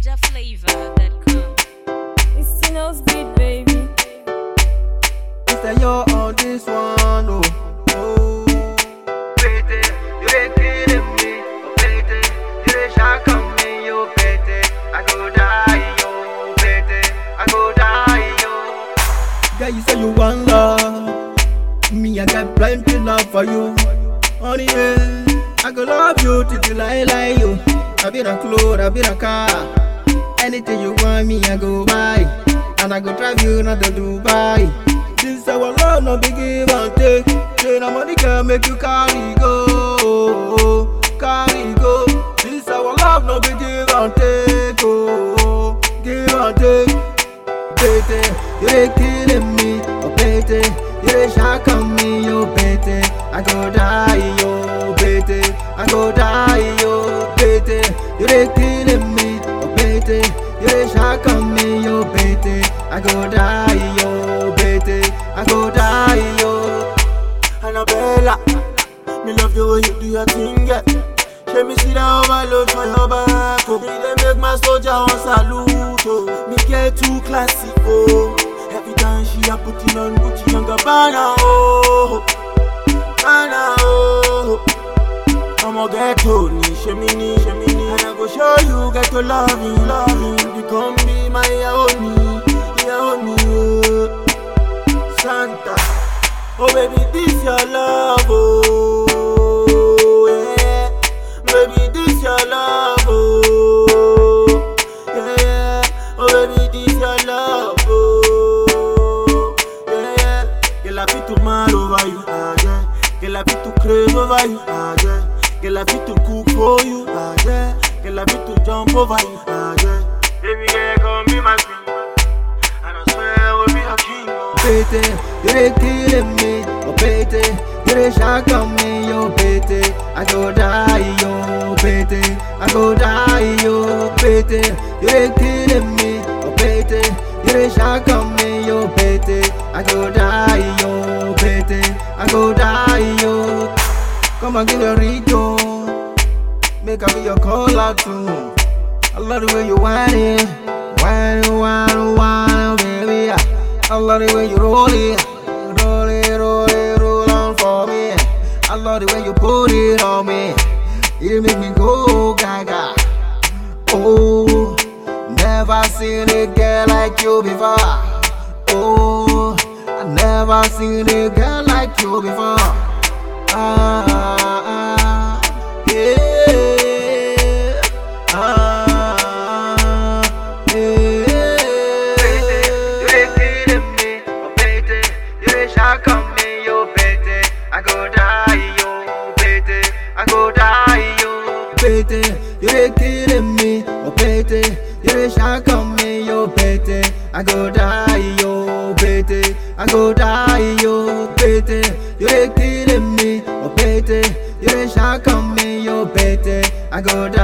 NigerFlavor.com. It's Tino's beat, baby. Say you're on this one, oh. oh. Pete, you dey killing me, oh Pete. You dey shock on me, yo Pete. I go die, yo Pete. I go die, yo. Yeah, you say you want love. Me, I got plenty love for you. Honey, yeah. I go love you till you lie, lie, you. I be the clothes, I be the car. Anything you want me, I go buy. And I go drive you not to Dubai. This our love, no big give and take. Say no money can make you carry go, carry go. This our love, no big give and take, oh, give and take. Pete, you dey killing me, oh Pete. You dey shock on me, yo Pete. I go die, yo Pete. I go die, yo Pete. You dey killing me, oh Pete. You dey shock on me, yo Pete. I go die, yo Pete. I go die, yo. Annabella, me love the way you do your thing, yeah. Let me see that overload for your back, oh. Me dey make my soldier on salute, oh. Me get too classy, oh. Every time she a putting on Gucci and Gabbana, oh. Gabbana, oh. I'ma get to ni, shemini, shemini. And I go show you, get to love you, love you. You come be my yaoni, yaoni, oh. Santa. Oh baby, this your love, oh yeah. Baby, this your love, oh yeah. Oh baby, this your love, oh yeah. Girl, I fit to mad over you, ah yeah. Girl, I fit to crave over you, ah yeah. Girl, I fit to cook for you, ah yeah. Girl, I fit to jump over you, ah yeah. Baby girl, come be my queen, and I swear I will be your king, oh. Pete, you dey killing me, oh Pete. You dey shock on me, yo Pete. I go die, yo Pete. I go die, yo Pete. You dey killing me, oh Pete. You dey shock on me, yo Pete. I go die, yo Pete. I go die, yo. Come and give me a rico. Make I be your caller too. I love the way you whine it, whine it, whine it, whine it, baby. I love the way you roll it, roll it, roll it, roll on for me. I love the way you put it on me. You make me go gaga. Oh, never seen a girl like you before. Oh, I never seen a girl like you before. Ah, ah, yeah. Ah, yeah. You dey killing me, oh Pete. You dey shock on me, yo Pete. I go die, yo Pete. I go die, yo Pete. You dey killing me, oh Pete. You dey shock on me, yo Pete. I go die, yo Pete. I go die, yo Pete. You dey killing me, oh Pete. You dey shock on me, yo Pete. I go die.